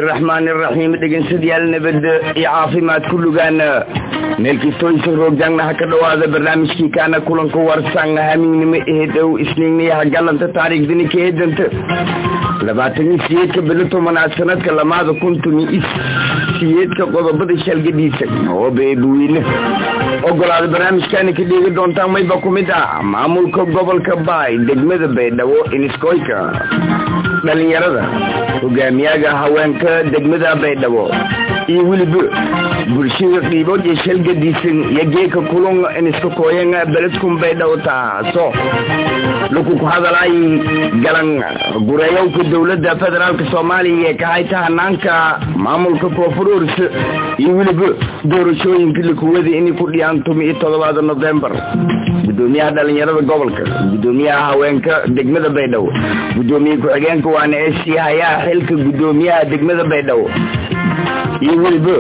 araxmaani araxiim dhegeystayaal nabadda iyo caafimaad ku lugaana meelkistoysa roogjaangna ha ka dhowaada barnaamijkii kaana kulanka warsan hamiignimo ehedow isniigniyaha galanta taariikhdani ka eedanta labaatan iyo siyeedka bilo tobanaad sanadka lamaada kuntumi is siyeedka qodobada shalgadiisa oo beebuweyne ogolaada barnaamijkaana ka dheegi doontaan mayba ku mid ah maamulka gobolka baay degmada baydhabo iniskoyka dhalinyarada hogaamiyaga haweenka degmada baydhabo iyo weliba bulshada qiibood iyo shalgadiisan iyo geeka kulun iniska kooyan beledkun baydhabo taaso laku ku hadalay galan gureeyowka dowladda federaalk soomaaliya ee kahayta hanaanka maamulka koonfurors iyo weliba doorashooyinka lakuwada inay ku dhiyaan tumi iyo todobaada novembar gudoomiyaha dhalinyarada gobolka gudoomiyaha haweenka degmada baydhabo gudoomiye ku-xigeenka waana ee sii hayaa xilka gudoomiyaha degmada baydhabo iyo weliba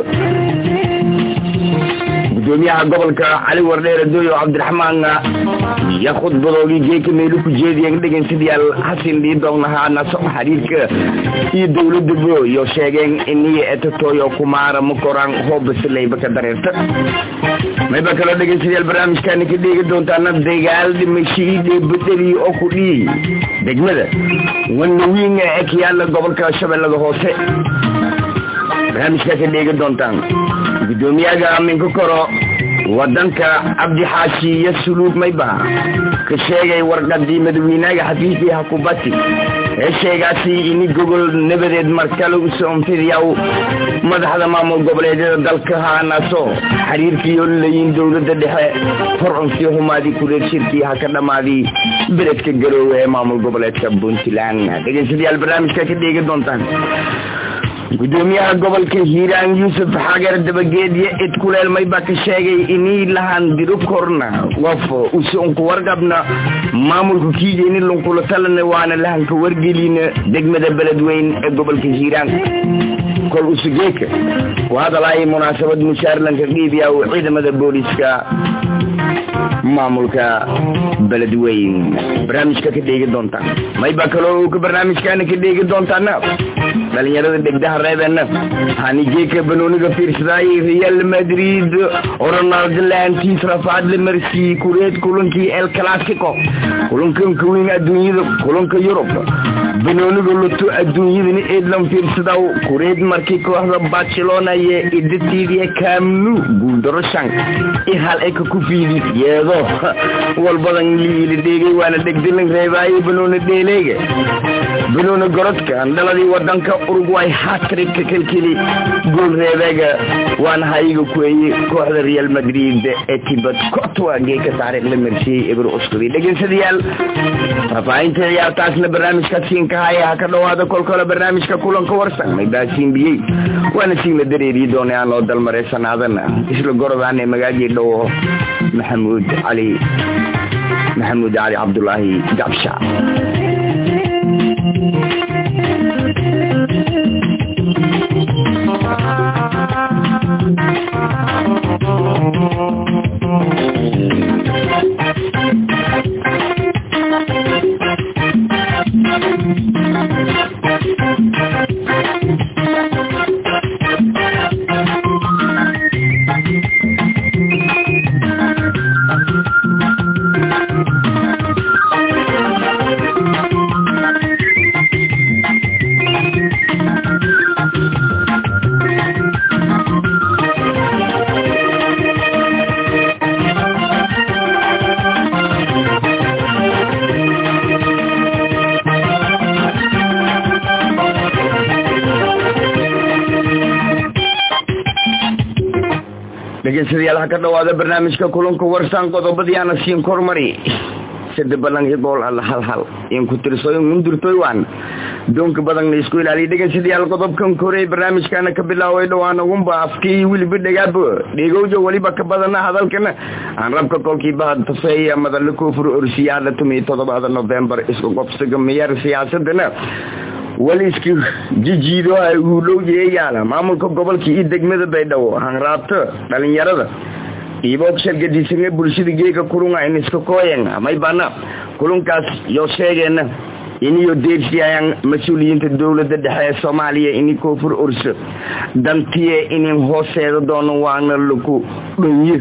gudoomiyaha gobolka cali wardheer adoyo cabdiraxmaan iyo khudbadoogii geeka meelu ku jeediyen dhegeystayaal hasin dhiidognahaa naso xiriirka iyo dowladaba iyo sheegeen iniyo etatoyo kumaara makoraan hoobasileyba ka dareerta mayba kaloo dhegeystayaal barnaamijkaana ka dheegi doontaana dagaal dhimashii dheebadadii oo ku dhiyey degmada wanawiinga ee kayaala gobolka shabeellada hoose barnaamijkaa ka dheegi doontaan gudoomiyaga minka koro wadanka cabdi xaashi iyo suluug mayba ka sheegay warqadii madaweynaaga xafiiskii hakubati ee sheegaasi ini gogol nabadeed markale usonfidiyaw madaxda maamul goboleedyada dalka haanaaso xiriirkiioo layin dowlada dhexe horcunkii humaadii kureer shirkii ha ka dhammaadii beledka garoowe ee maamul goboleedka puntland dhegeystayaal barnaamijka ka dheegi doontaan gudoomiyaha gobolka hiiraan yuusuf xagar dabageedyo id kuleel mayba ka sheegay inii lahaan diro korna qof usunku warqabna maamulka kiijeyni lunkula talana waana lahanka wargelina degmada beledweyn ee gobolka hiiraan kol usugeeka ku hadalay munaasabad mushaarlanka qiibiya ciidamada booliska maamulka beledweyn barnaamijka ka dheegi doontaan mayba kaloo ka barnaamijkaana ka dheegi doontaana dhalinyarada degdaha reebena hanigeeka banooniga fiirsaday real madrid ronaldo laantiis rafaad la marsiyey kureed kulankii el clasico kulankanka weyn adduunyada kulanka yurub banooniga luto adduunyadani eedlan fiirsadaw kureed markii kooxda barcelona iyo idatiidiya kamnu guuldaro shan ihal eka ku fiidi yeedo walbadan liili dheegay waana dhegdilan reebaaye banooni dheeleega banooni gorodka dhaladii wadanka urugway hatrika kelkeli gool reebeega waana hayiga kueeye kooxda real madrid ee tibad kotwa geeka taariikh la marsiyey eber uskudi dhegeystayaal faafahinta ciyaartaasna barnaamijka siinka haya ha ka dhowaada kolkole barnaamijka kulanka warsan maybaasiin biyey waana siin la dareeriyi doonay aan loo dalmareysanaadana isla gorodaan ee magaajii dhowo maxamuud cali maxamuud cali cabdulaahi gabsha dhegeystayaal ha ka dhowaada barnaamijka kulanka warsan qodobadii ana siin kormari sida badan iyo gool alla hal hal in ku tirsoyin mundurtoy waan doonka badanna isku ilaaliya dhegeystayaal qodobkan korey barnaamijkana ka bilaaway dhowaan ugunba afkii weliba dhegaabo dhegowja weliba ka badana hadalkana aan rabka kolkiiba tafeeya madalla koofur orsiyaada tumiyo todobaada novembar isku qobsiga miyar siyaasadana waliski jijiido ay uulowj ee yaala maamulka gobolka iyo degmada baydhabo hanraabto dhalinyarada iiboog shalgadisane bulshada geega kulunga iniska kooyen may bana kulunkaas yoo sheegeena iniyo deersiyayaan mas-uuliyiinta dowladda dhexe ee soomaaliya ini koonfur orso dantiye inin hooseeda doono waana laku dhonyo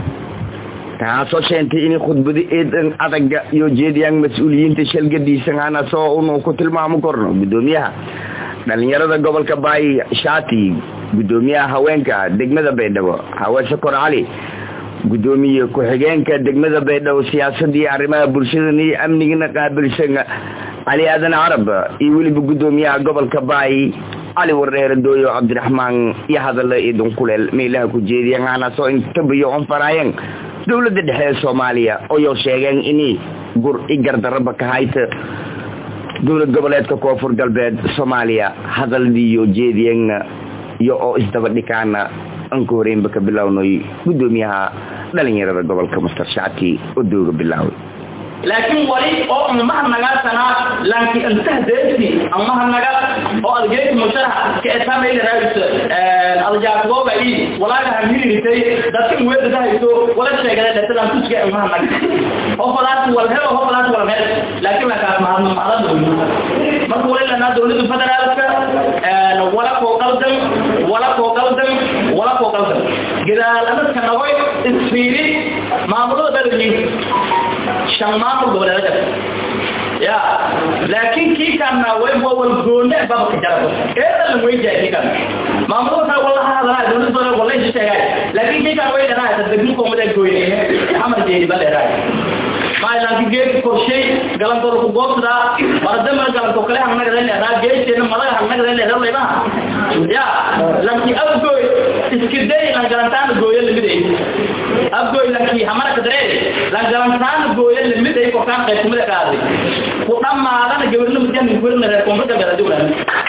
taasoo sheentay inay khudbado eedan adaga iyo jeediyaan mas-uuliyiinta shalgadiisanaana soo unu ku tilmaamo korno guddoomiyaha dhalinyarada gobolka baay shaati guddoomiyaha haweenka degmada baydhabo hawe sokor cali guddoomiye ku-xigeenka degmada baydhabo siyaasadii arrimaha bulshadan iyo amnigana qaabilsan cali aadan carab iyo weliba guddoomiyaha gobolka baay cali wareere dooyo cabdiraxmaan iyo hadalla idin kuleel meelaha ku jeediyaan aanasoo intabiyo onfaraayeen dowladda dhexe ee soomaaliya oyoo sheegeen inay gur i gardaraba ka hayta dowlad goboleedka koonfur galbeed soomaaliya hadaldiiyo jeediyeenna iyo oo isdaba dhikaana anka horeynba ka bilownay guddoomiyaha dhalinyarada gobolka master shacti oo dooga bilaaway laakiin wali oo umaha nagaasana laanki antahdeesi amaha naga oo adgeeti musharax ka etameyla raayso adjaakooba i walaaga hamiritay dadka weeda dahayso wala sheegada dhatadan tuska umaha naga hofalaas wal helo hofalaas wal meel laakiin lakaas mahadno macdan marka wali lanaa dowladda federaalka wala koo qaldan wala koo qaldan wala koo qaldan gadaaladadka nagoy isfiiri maamulada dhalin shan maamul goboleedada ya laakiin kii kana way wal goone baba ka jarabo eedan way jaay kan maamulada kale wallahi hadalaa dowladda dole wallahi sheegay laakiin kii kana way dharaa tadbiin ko muddo gooyay amal jeey bal dharaa maalan geed korshay galan dol ku goobta baradama galan ko kale hannaga leeyahay raa geedteena madaga hannaga leeyahay leeyahay ya laakiin abgoy iskiday la galantaan gooyay lamidey abgoy laakiin hamara kadare la galantaan gooyay lamidey ko kan qayb kumada qaaday ku dhamaadana gabarna muddan gurna reer koonfurta baa dowladda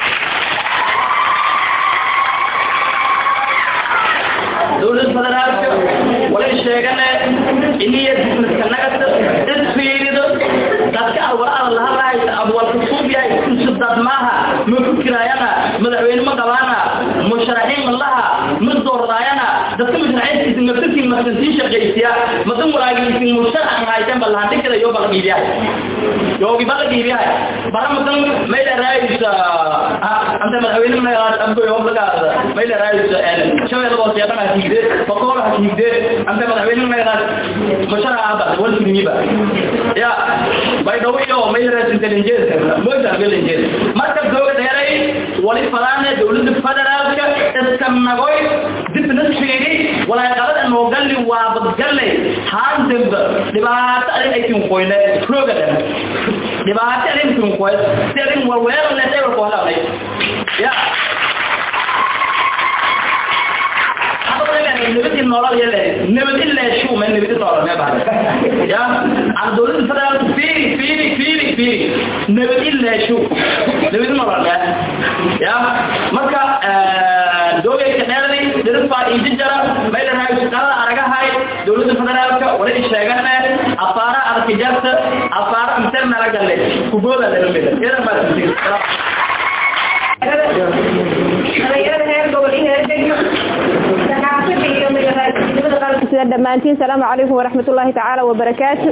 dowladda federaalka walay sheegane iniya dismiskanaga isfiirido dadka alwalaada lahadahaysa abwalka suubyahay kusudad maaha ma fikiraayana madaxweyne ma qabaana musharaxiin laha ma doordaayana dadka musharaxiintiisa nafsirkii masantii shaqaysiya madan walaagiisin musharax haysan balahandhigada yoo bala dhiibiyahay yoogi bala dhiibiyahay bara madan mayla raayisa anta madaxweyne magaad abgoy hoblagaada mayla raayisa shabeella booseedana hasiigde bakoora hasiigde anta madaxweyne magaad musharax aba walfirmiba ya baydhawo iyo mayla raasintalinjeed moyta galinjeed marka dowlad dheeray wali falaane dowladda federaalka iska nagoy dibna fiiri walaaqalada noogalli waa badgalle haandamba dhibaato adin aytin qoyne rooga dhan dhibaato adin tin qoy si adin warweeran le dheer ko halaway ya nabadi nolol yele nabadi leeshu ma nabadi nolol ma baad ya aan dowladda federaalka fiiri fiiri fiiri fiiri nabadi leeshu nabadi nolol ma ya marka doogay ka dheeray dirfa injijara mayla raay shaqada aragahay dowladda federaalka wala sheegana afaara arkijarta afaara interna lagalle kubooda la lumida iyada ma sida dhammaantiin salaamu calaykum waraxmatullaahi tacaala wabarakaatu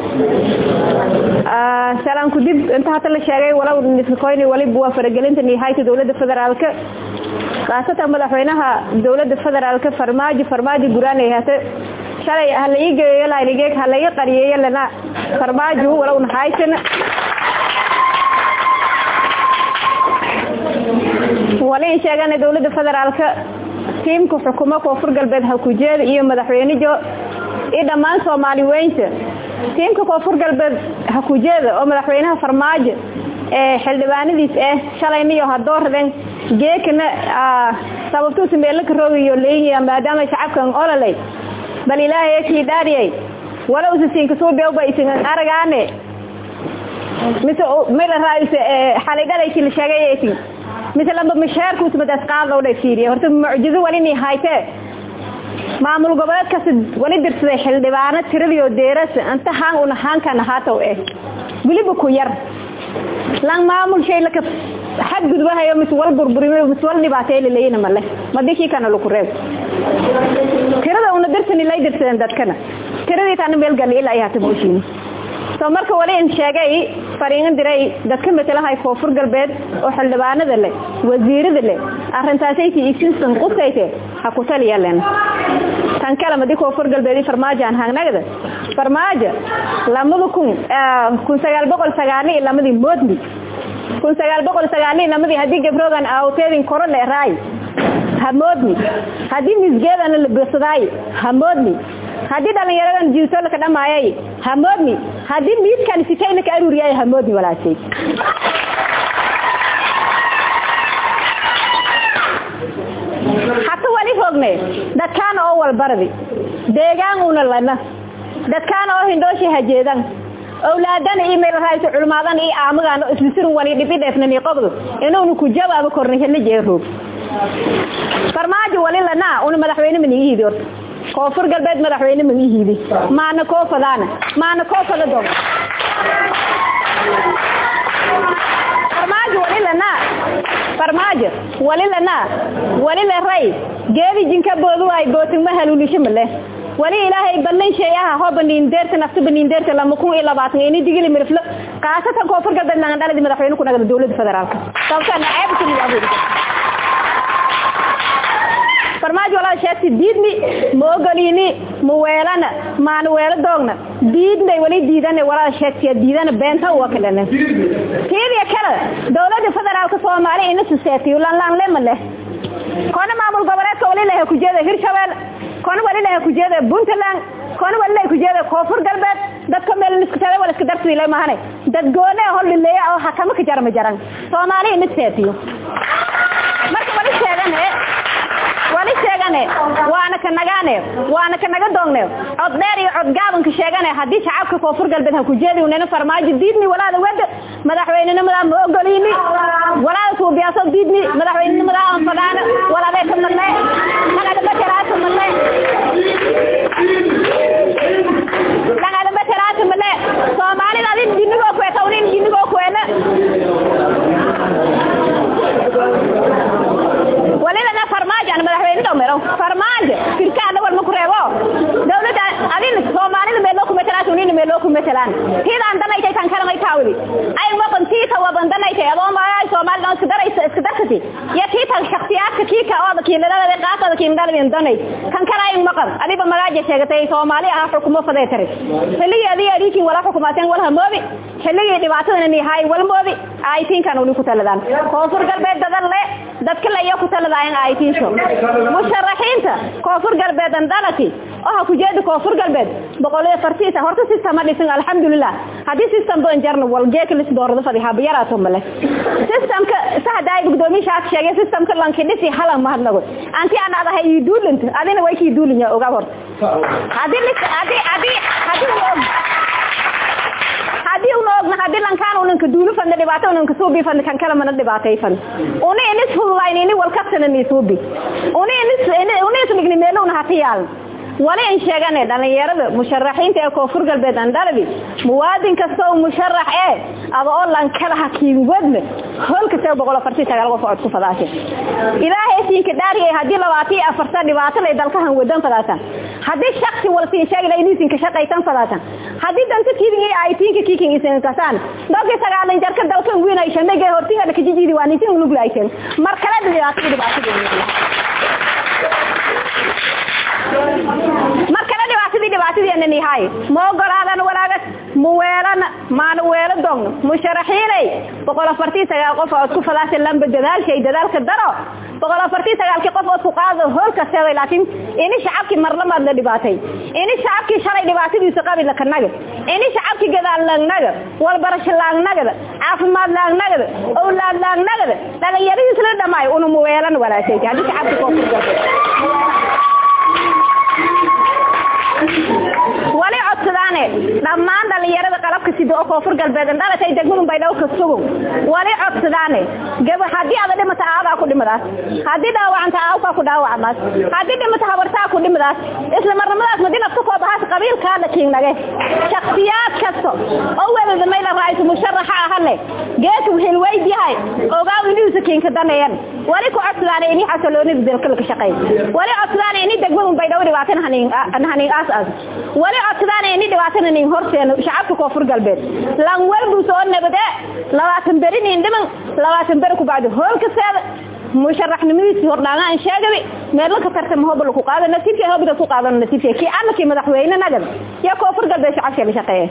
salaamku dib inta hata la sheegay walow niskoyni waliba waa faragelinta nihayta dowladda federaalka khaasatan madaxweynaha dowladda federaalka farmaajo farmaajo guraan ay hata shalay ha la ii geeyo laanigeeg ha la ii qariyeeyo lana farmaajo walow nahaysan wali in sheegana dowladda federaalka tiimka xukumo koonfur galbeed hakujeeda iyo madaxweynejo iyo dhammaan soomaali weynta tiimka koonfur galbeed hakujeeda oo madaxweynaha farmaajo ee xildhibaanadiis ah shalayniyo hadoorden geekana sababtuusa meelaka roogayo leeyihiin maadaama shacabkan ololay bal ilaahay kii dhaariyay wala usa siinka suubiyoba isin aragaane mise mila raayse xalidhalayki la sheegay mise lamba mashaarkuusa madaas qaadlow dhay fiiriya horta mucjizo walini haytee maamul goboleedkaas wali dirsaday xildhibaano tiradiyo deerasa inta haan una haankan ahaatow eh weliba ku yar lang maamul shay laka xadgudbahayo mis wal burburimayo mis wal dhibaateey laleeyina male madikii kana laku reeb tirada una dirsani lay dirsadeen dadkana tiradii taana meel gali ilaa ay hata buushiini soo marka wali in sheegay fariin diray dadka matalahay koonfur galbeed oo xildhibaanada leh wasiirada leh arrintaasay tii igsinsan qubkayte ha ku taliyaleen tan kale madi koonfur galbeed farmaajo aan haagnagada farmaajo lamada kun kun sagaal boqol sagaali iyo lamadii moodni kun sagaal boqol sagaali iyo lamadii haddii gabroogan awteedin koro dheeraay hamoodni haddii misgeedana la bersadaay hamoodni haddii dhalinyaradan jiiso ka dhamaayay hamoodni haddii miidkan sitayna ka aruuriyay hamoodni walaashay hata wali hoogne dadkaan oo walbardi deegaan una lana dadkaan oo hindhooshi hajeedan awlaadan iyo meel raayso culmaadan iyo aamagan isbisirin wani dhibi dheefnani qobdo inuunu ku jawaabo korna hela jeeroog farmaajo wali lana una madaxweyne manigihiidi horta koonfur galbeed madaxweyne manigihiidi maana koo fadaana maana koo fada dog farmaajo wali lana farmaajo wali lana wali la ray geedi jinka boodu ay bootin ma haluulisho male wali ilaahay ballan sheeyaha ho baniin deerta nafta baniin deerta lama kun iyo labaatan ini digili mirflo qaasatan koonfur galbeed nagan dhaladi madaxweyne ku nagada dowladda federaalka sababtaa naceebka miyaabudi farmaajo walaa sheegtay diidni ma ogolini ma weelana maana weelo doogna diidnay wali diidana walaa sheegtay diidana beenta uwa kalena tiidiya kale dowladda federaalka soomaaliya ina suseetiyo lanlaan lema leh kona maamul goboleedka wali laha kujeeda hirshabelle kona wali laha kujeeda puntland kona wali laha kujeeda koonfur galbeed dadka meel iskutale wala iska darsiile mahane dad goone hollileeya oo hakama ka jarama jaran soomaaliya ina seetiyo marka wali sheegane wali sheegane waana ka nagaane waana ka naga doongne cod dheer iyo cod gaabanka sheegane haddii shacabka koonfur galbeed ha ku jeedi unena farmaajo diidni walaada wada madaxweynenimadaa ma ogolini walaada suubiyaasoo diidni madaxweynenimadaa aan fadaana walaadee ka madle lagadambateraata madle lagadambateraata madle soomaalida adin jinigoo kueta unin jinigoo kuena walilana farmaajo aan madaxweyne dhomero farmaajo firkaana walma ku reebo dawladda adin soomaalida meeloo ku matalaan unina meeloo ku matalaan tiidaan danaytay tan kalamay taawili ay maqan tiita waban danaytay adoo maay soomaalida iska daraysa iska darkati ya tiita shakhsiyaadka kiika oo kiiladada qaasada kiiladada danay kan kala ay maqan adiba magaaje sheegatay soomaali ah xukumo faday tare xilliga adii adiikin wala xukumaateen wala moobi xilliga dhibaatadana ni hay wal moobi ay tinkan uu ku taladaan koonfur galbeed dadan le dadka la iyo ku taladaan ay tinsho musharaxiinta koonfur galbeed dalati oo ku jeedo koonfur galbeed boqol iyo fartiisa horta system dhisan alxamdulillah hadii system doon jarno wal geek lis doorada fadhi haba yaraato male systemka saxda ay gudoomiyaha shaak sheegay systemka lanki dhisi halan ma hadlago anti aan adahay ii duulint adina way ki duulinya oga hor hadii hadii hadii hadii hadii una ogna hadii lankaan unanka duulu fadna dhibaato unanka suubi fadna kan kala mana dhibaatay fadna una inis fududayn ini walkabtana ni suubi una inis una isligni meelo una hatiyaal wali in sheegane dhalinyarada musharaxiinta ee koonfur galbeed andalabi muwaadin kasta oo musharax ee aba oo lan kala hakiin wadna hol kasta boqol afartii sagaal qof cod ku fadaashe ilaahay siinka dhaariyay hadii labaatan afarta dhibaato lay dalkahan wadan fadaasan hadii shakhsi walsi sheegay inay siinka shaqaysan fadaasan hadii danta kiidin ay tinka kiikin isan kasaan dadka sagaalan jarka dalkan weyn ay shamay hortiga dhakajidi waan isin lug laayeen mar kale dhibaato dhibaato markale dhibaatadii dhibaatadii hay ma ogolaadan walaagas ma weelan maana weelo doogno musharaxiinay boqol afartii sagaal qof ood ku fadaasha lamba dadaalshay dadaalka daro boqol afartii sagaalkii qof ood ku qaado hool kasteeday laakiin ini shacabkii marlamaad la dhibaatay ini shacabkii shalay dhibaatadiisa qabi lakanaga ini shacabkii gadaal laagnagada walbarasho laagnagada caafimaad laagnagada owlaad laagnagada dhalinyaradiis la dhamaayo una ma weelan walaashay haddii shacabkii koonfur galbeed wali codsadaane dhammaan dhalinyarada qalabka sida oo koonfur galbeed dhalatay degmadun bay dhowrka sugow wali codsadaane gaba haddii ada dhimata aadaa ku dhimadaas haddii dhaawacanta aawkaa ku dhaawacdaas haddii dhimata habartaa ku dhimadaas isla marnimadaas madi nafta koo bahaas qabiilkaada kiignage shaksiyaad kasta oo welada mayla raayso musharaxa ahane geesu hilweyd yahay ogaaw iniisa kiinka daneeyan wali ku codsadaane ini xasaloonida dalkalka shaqeey wali codsadaane ini degmadun bay dhow dhibaatan hanin hanin aas aas wali codsadaan ini dhibaatana nin nin horteena shacabka koonfur galbeed lan walbuu soo nabade labaatan beri nin dhiman labaatan beri kubacdi hoolkaseeda musharaxnimadiisii hordhaanga aan sheegabi meelo ka tartama hooba laku qaada nasiibkii hoobida ku qaadano nasiibkii kii annakii madaxweyne nagad iyo koonfur galbeed shacabkii la shaqeeya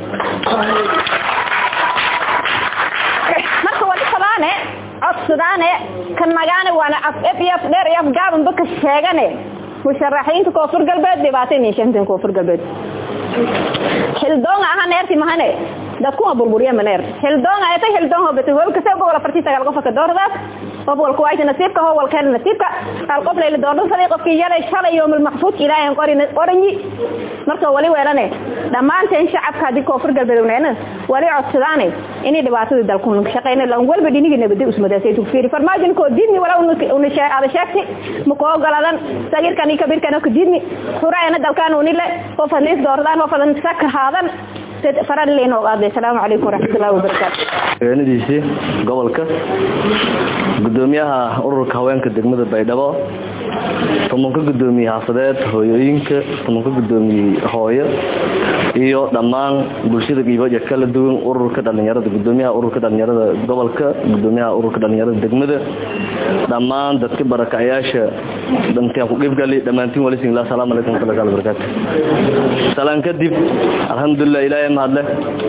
marka wali kabaane codsadaane ka nagaane waana af ef iyo af dheer iyo af gaabanba ka sheegane musharaxiinta koonfur galbeed dhibaatay ninshantan koonfur galbeed xildoonga aha neerti mahane dadkuma burburiya maneer xildoonga ayta xildoon hobata hobkase gobol afartii sagaal qof ka doordaas qof walka waayta nasiibka ho walkeena nasiibka hal qof layla doordhan saday qofkii yalay shalay yoomul maxfuud ilaahay qorin oranyi marka wali weelane dhammaanteen shacabka haddii koonfur galbeed uneena wali codsadaane inay dhibaatada dalku shaqeyna lan walba dhinigi nabada usmadaasay fiiri farmaajin koo diidni wala una ada sheegti makoo ogoladan sagirkan iyo kabirkan ka diidni xuraayana dalkaan unile qof hadliis doordaan qof hadan saka haadan faran leeno qaaday salaamu calaykum waraxmatullahi wabarakaatu haweenadiisii gobolka gudoomiyaha ururka haweenka degmada baydhabo tumanka gudoomiye xaafadeed hooyooyinka tumanka gudoomiye hooyo iyo dhammaan bulshada giibaja kala duwan ururka dhalinyarada gudoomiyaha ururka dhalinyarada gobolka gudoomiyaha ururka dhalinyarada degmada dhammaan dadka barakacayaasha dhankaan ku qeybgali dhammaantiin walisin asalaamu calaykum warahmatullahi wabarakatu salaan kadib alxamdulilah ilaahay mahadle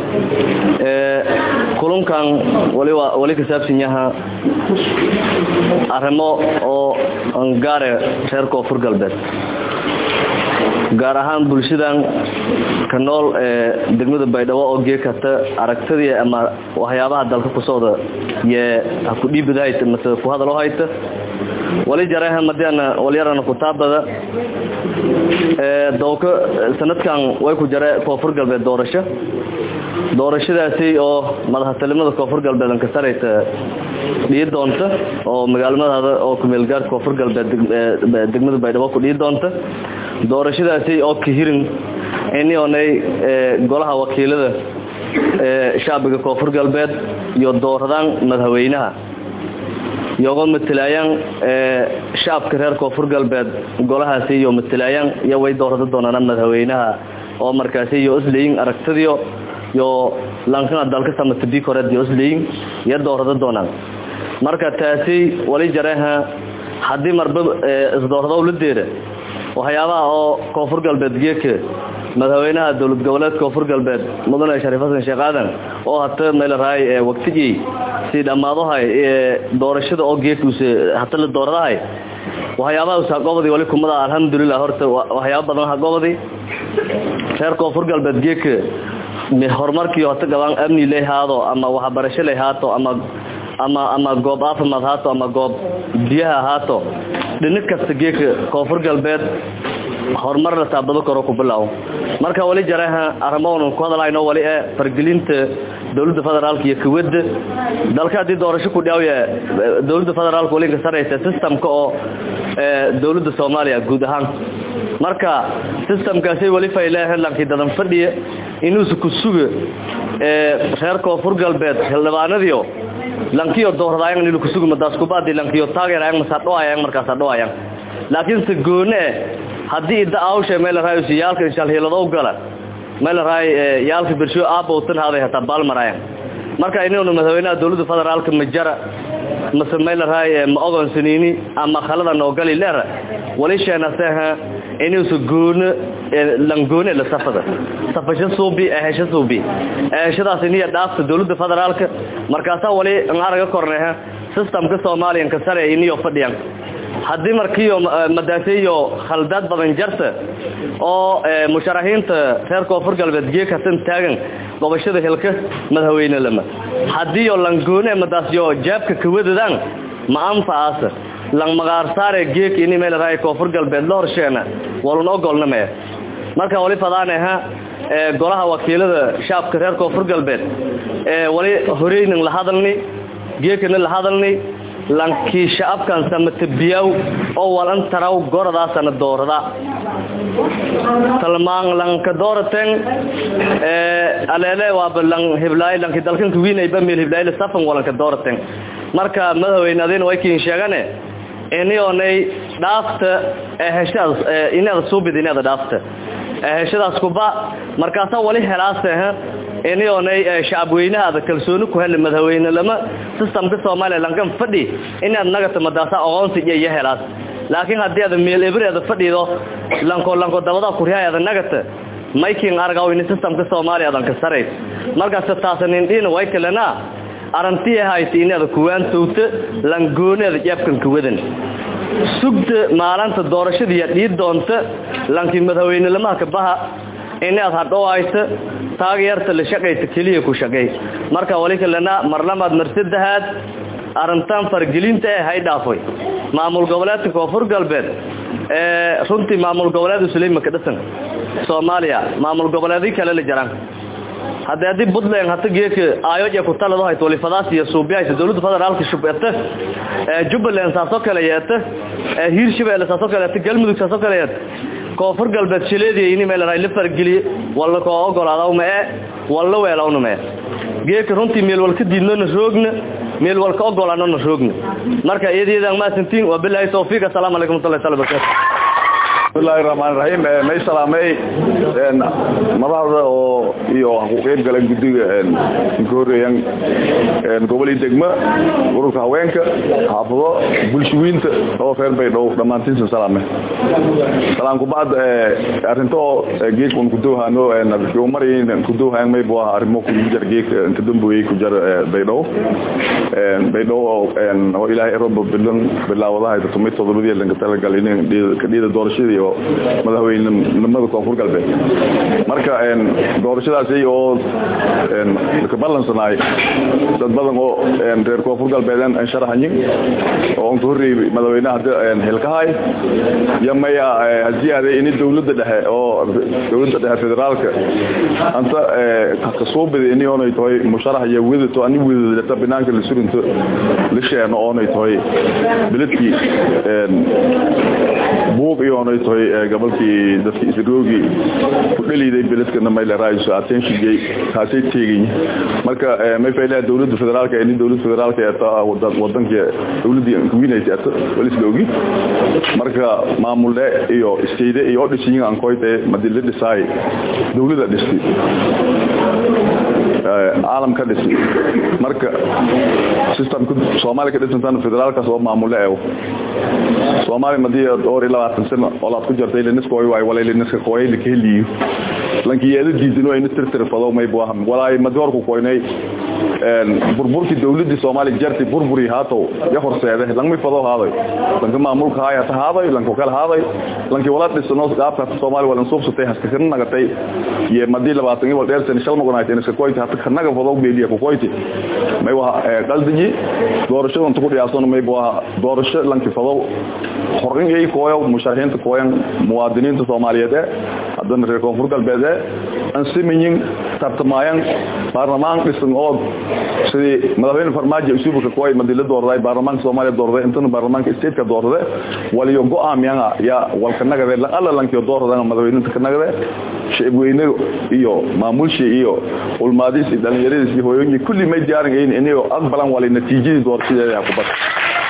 kulunkan waliwa wali ka saabsan yaha arrimo oo angaare reer koonfur galbeed gaar ahaan bulshadan ka nool ee degmada baydhabo oo gee kasta aragtadii ama waxyaabaha dalka ku socda yee ha ku dhiibada hayta mase ku hadal oo hayta wali jareha madiana walyarana kutaabada ee dowka sanadkan way ku jare koonfur galbeed doorasho doorashadaasi oo madaxtinimada koonfur galbeed ka sareysa dhii doonta oo magaalmadaada oo kumeelgaarka koonfur galbeed degmada baydhabo ku dhii doonta doorashadaasi oo ka hirin inionay golaha wakiilada shacbiga koonfur galbeed iyo dooradaan madaxweynaha iyagoo matalaayaan shacabka reer koonfur galbeed golahaasi iyo matalaayaan iyo way doorada doonaan madaxweynaha oo markaasi iyo isleeyin aragtadiyo iyo lankana dalka samata bikored iyo isleeyin iyo doorada doonaan marka taasi wali jareha haddii marba isdoorado la deera waxyaabaha oo koonfur galbeed geeka madaxweynaha dowlad goboleed koonfur galbeed mudane shariif xasan sheekh aadan oo hata meelaraay waqtigii si dhammaadahay doorashada oo geekuuse hata la dooradahay waxyaabaha usaqobadi wali kumada alxamdulilah horta waxyaaba badan haqobadi reer koonfur galbeed geeka horumarkii hata gabaan amni lay haado ama waxbarasho lay haato ama ama ama goob caafimaad haato ama goob biyaha haato dhinac kasta geeka koonfur galbeed horumar la taabado karo ku bilow marka wali jareha arrimoon ku hadlayno wali ee fargelinta dawladda federaalka iyo kuwada dalka hadii doorasho ku dhaawya dawladda federaalka wali ka sareysa systemka oo dawladda Soomaaliya guud ahaan marka systemkaasi wali faylaha lankii dadan fadhiya inuu ku sugo ee reer koonfur galbeed xildhibaanadiyo lankiyo dooradayaan inuu ku sugo madaas ku baadi lankiyo taageerayaan masadhoayaan markaas adhoayaan laakiin se goone haddii idda awsha meel raayus yaalka inshaal hilado gala meel raay yaalka birsho aabowtan haday hata balmarayan marka inuu madaxweynaha dawladda federaalka majara mase meel raay ma ogon sanini ama khalada noo gali leer wali sheena saha inuu su goon langoone la safada safasho suubi ahesho suubi aheshadaas iniya dhaafta dawladda federaalka markaasa wali araga korneha systemka Soomaaliyan ka sare iniyo fadhiyan haddii markiiyo madaaseeyo khaldaad badan jarta oo musharaxiinta reer koonfur galbeed geeka san taagan gobashada hilka madaxweyne lama haddiiyo langoone madaasyo jaabka kawadadaan ma anfacaasa lang magaar saare geek ini meel raay koonfur galbeed la horsheena walun ogolna mee marka wali fadaaneha golaha wakiilada shacabka reer koonfur galbeed wali horeynin la hadalni geekana la hadalni lankii shacabkan samatabiyaw oo walan taraw goradaasana doorada talmaan lanka dooraten aleele waaba lan hiblaay lanki dalkanka wiinayba meel hiblaayla safan walanka dooraten marka madaxweyne adina way kiin sheegane inionay dhaafta heshaas inaada suubid inaada dhaafta heshadaas kuba markaasaa wali helaaseh inionay shacabweynahaada kalsooni ku heli madaxweyne lama systemka soomaaliya lankan fadhi inaad nagata madaasa aqoonsi iyo iyo helaas laakiin haddii aad meel ebreeda fadhido lanko lanko dabada kuryaada nagata maykin argaw in systemka soomaaliya adan ka saray markaas taasanin dhina way kalena arantii hayti inaad kuwaan towta langooneeda jeebkan ka wadan sugta maalinta doorashadii dhii doonta lankii madaxweyne lamaha ka baha inaad hadhow hayta taageerta la shaqayta keliya ku shaqay marka wali kalena marlamaad marsadahaad arrintan fargelinta ee hay dhaafay maamul goboleedka koonfur galbeed ee runtii maamul goboleed usuleyma ka dhisan soomaaliya maamul goboleedii kale la jiraan haddii haddii puntland hata geedka aayoja ku talado hayto walifadaas iyo suubiyahaysa dowladda federaalka shubeta jubbaland saasoo kale yeeta hiirshabeelle saasoo kale yeeta galmudug saasoo kale yeeta koonfur galbeed shileediya ini meel la fargeliye walla koo ogolaadaw ma ee walla weelawna ma ee geedka runtii meel walka diidnona roogna meel walka ogolaanona roogna marka iyadiyadaan maasantiin waa bilaahi tawfiiq assalaamu calaykum watullahi taala barakatu bismillahi raxmaan raxiim may salaamay madaxda oo iyo ku qeyb galeen guddiga ka horeeyaan gobolii degma ururka haweenka xaafado bulshooyinta oo reer baydhow dhammaantiinsa salaame salaan kubacd arrinto geek un kudowhano umarayn kudowhaan may buu ahaa arrimo kujar geek inta damboyey ku jar baydhow baydhow oo ilaahay roba bilan bilaawadaha tumay todobadii lanka talagal in kadhida doorashadii iyo madaxweynenimada koonfur galbeed marka doorashadaasi oo ka ballansanaay dad badan oo reer koonfur galbeed sharaxayin oo ka horreeyey madaxweynaha hilkahay iyo maya haziyaade ini dowladda dhexe oo dowladda dhexe federaalka anta kasuubida ini oonay tahay musharax iyo wedato ani wedadata banaanka la surinto la sheeno oonay tahay beledkii buuq iyo oonay tahay gobolkii dadki isroogi ku dhaliiday beledkana may leeraayiso attention kaasay teegin marka may faylaha dowladda federaalka ini dowladda federaalka ee wadanka dowladii kuwinaysa ato walisla ogi marka maamule iyo state iyo odhisin aan koyte madii la dhisaay dowladda dhistay caalam ka dhisay marka systemka soomaaliya ka dhisantan federaalkaas oo maamule eew soomaaliya madii dhowr iyo labaatan sano olaad ku jartay liniskooy waay walay liniska kooyay lakaheliyo lankii yeeda diidino ina tirtirfado may buu ahan walaay madi horku koynay burburkii dowladii soomaaliya jarti burburi haatow ya horseede langmay fado haaday lanka maamulka haay hata haaday lanka kale haaday lankii wala dhisano qaabka hata soomaaliya walan suubsatay haska kana nagatay iyo madii labaatan wal dheer sano shal noqonayd inaska koyti hata kanaga fado beeliya ku koyti may waa qaldaji doorashada inta ku dhiyaasan may buu ahaa doorasho lanki fado horin ay kooyo musharaxiinta kooyan muwaadiniinta soomaaliyeed ee haddana reer koonfur galbeed ee aan simayin tartamayaan baarlamaan dhisan oo sidii madaxweyne farmaajo isubuka kooy madila doorday baarlamaanka soomaaliya doorday intana baarlamaanka stateka doorday waliyo go-aamiyana yaa walka nagade alla lankiyo doordan madaxweyninta ka nagade shacabweyne iyo maamulshi iyo ulmaadis iyo dhalinyaradiis iyo hooyooyin kulli may diyaarin inay aqbalan wali natiijadii doorashadeeda ku bad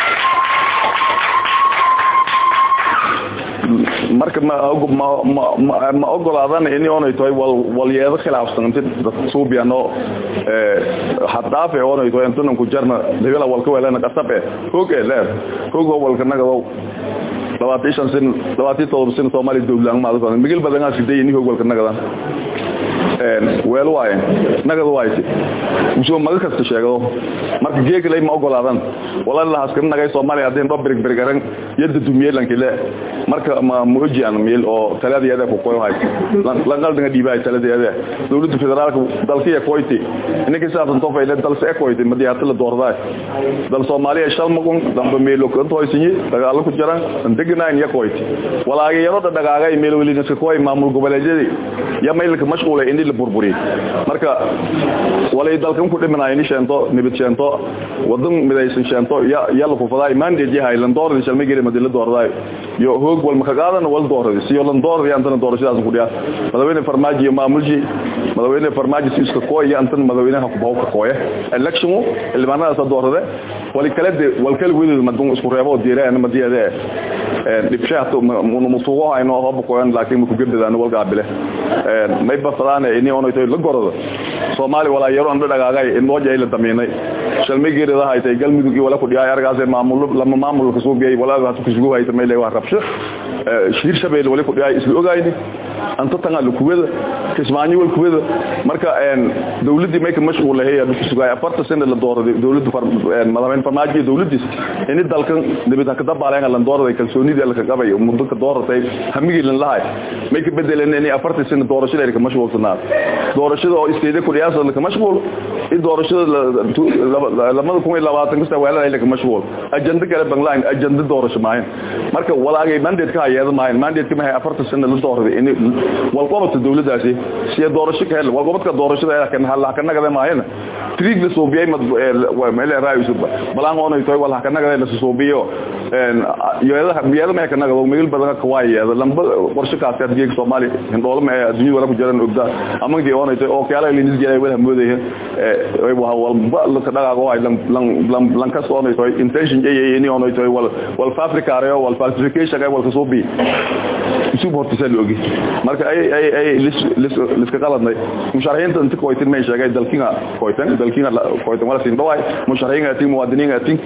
marka ma ogolaadan ini oonay tahay walyeedo khilaafsan inti suubiano haddaafe oonay tahay intunan ku jarna dagala walka weelana qasabe hoog ee leer hoog oo walka nagadow labaatan shan sin labaatan todoba sin soomaaliya dowlaan maada migil badanaa siday ini hoog walka nagadan weel waaye nagad waayse usoo maga kasta sheegado marka geegalay ma ogolaadan walaalaha askari nagay soomaaliya haddii dho birig birigaran yadda dumiyelankile marka ma muujiyan meel oo taladeeda ku qoyo hay lanqaldinga dhiibay taladeeda dawladda federaalka dalkiya koyti inaka saafan tofa ila dal see koyti madii hata la doorday dal soomaaliya shal magun damba meelo kan toysinyi dagaalo ku jiran degnaan ya koyti walaaga yarada dhagaagay meel weli naska koy maamul goboleedyada ya meelka mashquulay in la burburi marka walay dalkan ku dhimanay in sheento nibad sheento wadan midaysan sheento ya yalla ku faday mandate yahay lan dooradii shalmay gari madii la doorday yo hoog wal maka qaadan wal dooradii si lan dooradii antana doorashadaas ku dhiyaa madaxweyne farmaajo iyo maamulji madaxweyne farmaajo iska kooy antan madaxweynaha ku bawka kooye election ilmaanada doorade wali kala de wal kala weedo madun isku reebo diiraan madiyada ee dibshaato musuuqo ayno hab kooyan laakiin ku gabdadaan wal gaabile ee may bafadaan inii ono tay la gorado Soomaali wala yaro aan dhagaagay in loo jeeyla dameenay shalmigeerada haytay galmudug iyo wala ku dhiyaay argaas maamul lama maamul ka soo biyay wala waxa ku sugu haytay meelay wax rabsho shir shabeel wala ku dhiyaay isla ogaayni anta tanga lukuwada kismaani wal kuwada marka een dawladii meeka mashquul lahayd aad ku sugay afarta sano la dooraday dawladdu madaxweyne farmaajo dawladdiis in dalkan dibida ka dabaaleen la dooraday kalsoonida la ka qabay muddo ka dooratay hamigi lan lahay meeka bedeleen in afarta sano doorashada ay ka mashquulsanaa doorashada oo isteeda ku dhiyaasada la ka mashquul in doorashada lamada kun iyo labaatan kasta weelada ay la ka mashquul ajanda kale banglaan ajanda doorasho maahin marka walaagay mandate ka hayada maahin mandate ka afarta sano la dooraday in walqobadka dawladdaasi si doorasho ka hel walqobadka doorashada kan hal ka nagada maayna triig la soobiyay mad meel raayis balaan oo ay tahay wal ka nagada la soobiyo een yeedaha biyada ma ka nagado meel badan ka waayay lamba qorshe ka aad geeg Soomaali hindoolo ma adduunyo wala ku jiraan ogda ama gii oo ay tahay oo kala la nisgeeyay wala mooday ee waa walba la ka dhagaago ay lan lan lan ka soo ay tahay intention ay ay ni oo ay tahay wal wal fabricare wal falsification ay wal ka soobi isu bortisal ogi marka ay ay ay lis lis lis ka qaladnay musharaxiinta inta kooytin may sheegay dalkiga kooytan dalkiga kooytan wala siin dhaway musharaxiinta tii muwaadiniinta tii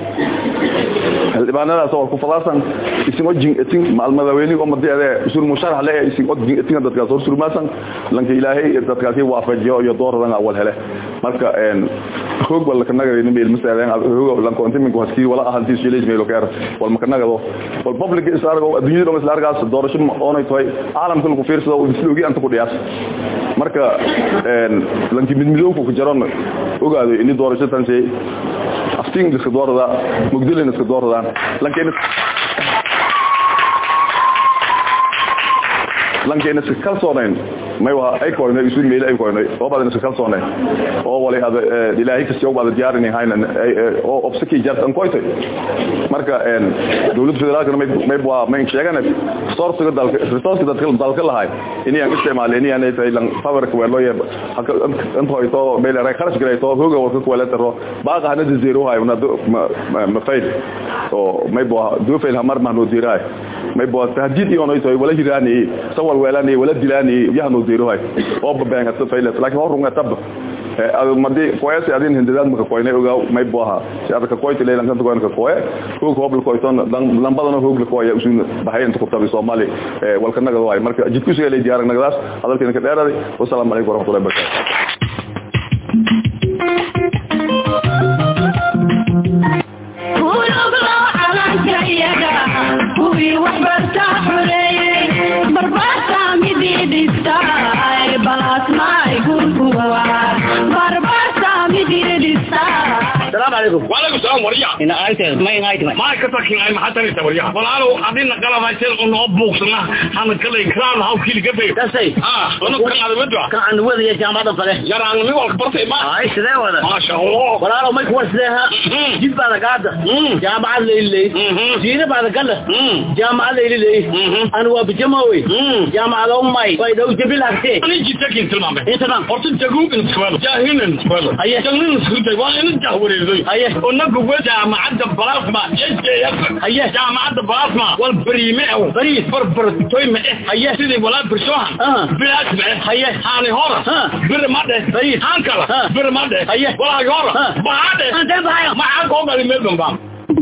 halbaanada soo ku falaasan isimo jing etin maalmadaweyni oo madiyada usul musharax le isimo jing etin dadka soo surmaasan lanka ilaahay dadkaasi waafajiyo iyo dooradan awal hele marka een xoog wala ka nagay meel masalan xoog lan koonti min waskii wala ahantii shiileys meel ka wal ma ka nagado wal public isargo adduunyada oo islargaas doorasho oo ay tahay caalamka lagu fiirsado oo isloogi anta ku dhiyaas marka een lanki mid midowku ku jaran ogaado in doorasho tan shay aftiin iska doorada mugdilin iska dooradaan lankeena lankeena iska kalsoonayn may waa ay koonay isu meel ay koonay oo badan iska kalsoonayn oo wali hada ilaahay kasi oo badan jaarin hayna oo obsaki jartan koytay marka een dawladda federaalka may may waa may sheegan source dalka resource dalka dalka lahay inay aan isticmaal inay aan ay lan power ka walo yeb haka inta ay to meel ay kharash galay to hooga warka ku wala taro baaqa hana zero hay una ma fayd oo may baa do fail hamar ma no diray may baa tahdid iyo no ay wala hirani sawal weelani wala dilani yahno zero hay oo babaan ta fail laakiin horunga tab madi koyasi adin hindidad maka koynay ogaa may booha si adaka koyti leelan kanta koynka koye hoog hobl koyton lambadana hoog la koya usun bahay inta kubtabi Soomaali walka nagado way marka jidku soo leeyahay diyaar nagadaas hadalkeena ka dheeraday wassalaamu alaykum warahmatullahi wabarakatuh kuwii waxbarta xureeyey barbaarta midii dhistay balasmaay gurguwa barbaarta midii dhistay السلام عليكم وعليكم السلام وريا إن آيت ما ينايت ما ما كتاكين اي محطة انت وريا فلانو عدين قلب هايسين انه ابوكسنا انا كلا اكرام هاو كيلي قبي تسي اه انا كان على بدوع كان عند وذي يا جامعة فله يرى انا مي والكبرت ما هاي سده ولا ما شاء الله ولا لو ما يكون سده جيب بعد قاعدة جامعة الليل جينا بعد قلة جامعة الليل أنا وبجماوي جامعة الأمي ويدو جبل هكتي انا جيت تاكين تلمامي انت نعم horta jaguug inskabalo jaahinan iskabalo Aye. jangnin iskutay waa ina jahwareeday Aye. onagu wa jaamacadda balasma jjf Aye. jaamacadda balasma wal bariime ew Bariis. barbartoy ma eh Aye. sidii walaa birsoohan Ah. bilaas ma eh Aye. haani hora Ah. bir ma dheh Bariis. haan kala Ah. bir ma dheh Aye. walaagi hora Ah. baa dheh Antee bahayo? maxaa koo gali meel bambaan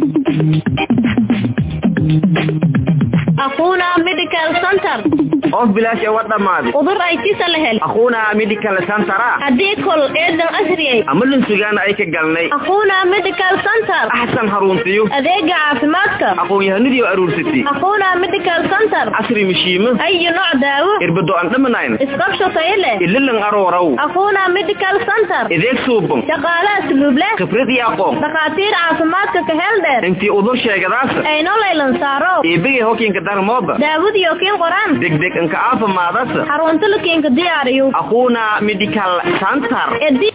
أخونا ميديكال سنتر qof bilaash ee wadhamaaday وضر أي تيسا لهل akhuuna medical center هدي كل إذن أسري ama linsugaana ay ka galnay أخونا ميديكال سنتر axsan haruntiyo أذيق عافماتك aqoon-yahanadii aruursatay أخونا ميديكال سنتر casri mishiimo أي نوع داوة irbado aan dhamanayn اسقبشو طيلة ililan arooraw أخونا ميديكال سنتر ideeg suuban شغالة أسلوب له khibrad iyo aqoon دكاتير عافماتك كهلدر intii udur sheegadaas أي نوع ليلن سارو eebigay hokiinka darmooda داود يوكين قران degdeg inka aafimaadasa حرونتلكين كدياريو akhuuna medical center إدي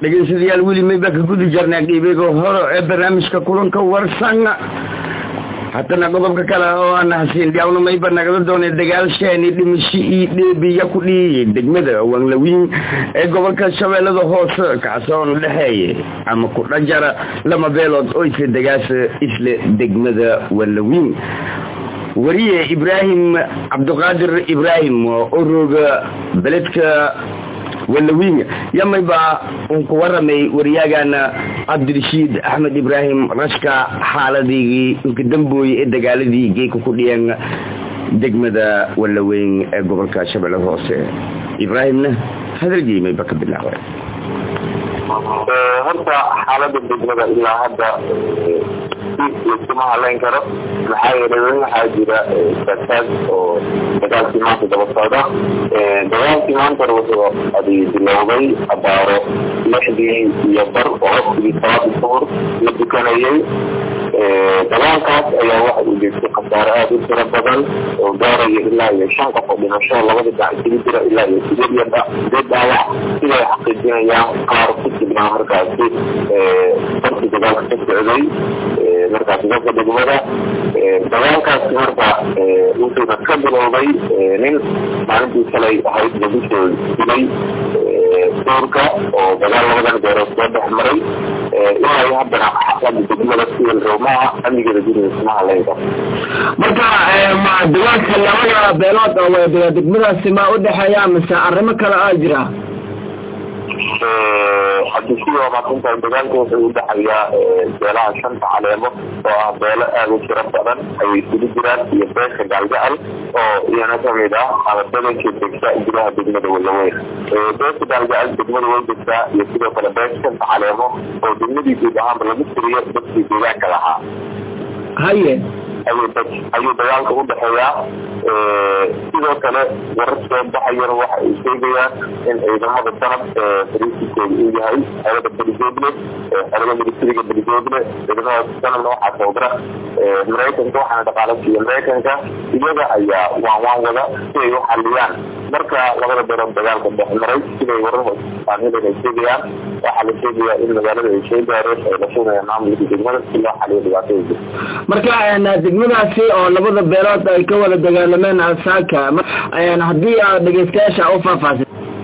dhegeystayaal weli mayba ka gudi jarnaa qiibiga hore ee barnaamijka kulanka warsan haddana qodobka kale oo aan hasiin dhiyawna mayba nagala doonay dagaalsheeni dhimasho io dheebiya ku dhiyay degmada wanglawiin ee gobolka shabeellada hoose kaasoona dhexeeya ama ku dhajara lama beelood oo isla dagaasa isla degmada wanglawiin wariye ibraahim cabdiqaadir ibraahim oo rooga beledka walawiin yamayba uun ku waramay waryaagana cabdirashiid axmed ibraahim rashka xaaladii inka dambooye ee dagaaladii geeka ku dhiyeen degmada walaweyn ee gobolka shabeellada hoose ibraahimna hadalgii mayba ka bilaabay horta xaalada degmada ilaa hadda iskuma haleyn karo maxaa yeelay weli waxaa jira taagtaag oo dagaalkii maanta daba socda dagaalkii maantana wuxuu adi bilowday abaaro lixdii iyo bar oo waqtigii salaada suhur la dukanayay dagaalkaas ayaa waxa uu geystay khasaare aada u tiro badan oo gaaraya ilaa iyo shan qof oo dhimasho labada dhinac isugu jira ilaa iyo sideed iyo sideed dhaawac siday xaqiijinayaan qaar ku sugnaa markaasi barkii dagaalka ka socday markaasi dadka degmada dagaalkaasi marka wuxuuna ka bilowday nin maalintii shalay ahayd labisoo dilay duurka oo dagaal labadan beerood soo dhex maray ilaa iyo haddana xaflada degmada siwil roomaha amnigeeda guriga kuma haleyn karo marka ma dagaalka labada beelood oo degmadaasi ma udhexeeya mise arrimo kale aa jira hadii sidoo maasinta dagaalka wuxuu udhexeeyaa beelaha shanta caleemo oo ah beelo aada u tiro badan ayay isugu jiraan iyo beesha gaalgacal oo iyana kamid ah ama badanka degta gudaha degmada walaweyn beesha gaalgacal degmada way degtaa iyo sidoo kale beesha shanta caleemo oo degmadii guud ahaanba lagu tiriyo dadkii deegaanka lahaa haye ayuu dagaalka udhexeeyaa sidoo kale warar soo baxayana waxa ay sheegayaan in ciidamada sanad fariisikooda uu yahay xerada beligoodle xerada militariga beligoodle ciidamada sanadna waxaa soodara maraykanka waxaana dhaqaalasiiya maraykanka iyaga ayaa waan waan wada si ay u xaliyaan marka labada beelood dagaalka dhex maray siday warar aan helan ay sheegayaan waxaa la sheegayaa in magaalada ay soo gaareen ay la sheegayaan maamulka degmada si loo xaliyo dhibaatada jirta marka degmadaasi oo labada beelood ay ka wada dagaalameen alsaaka haddii aad dhegeystayaasha u faahfaasin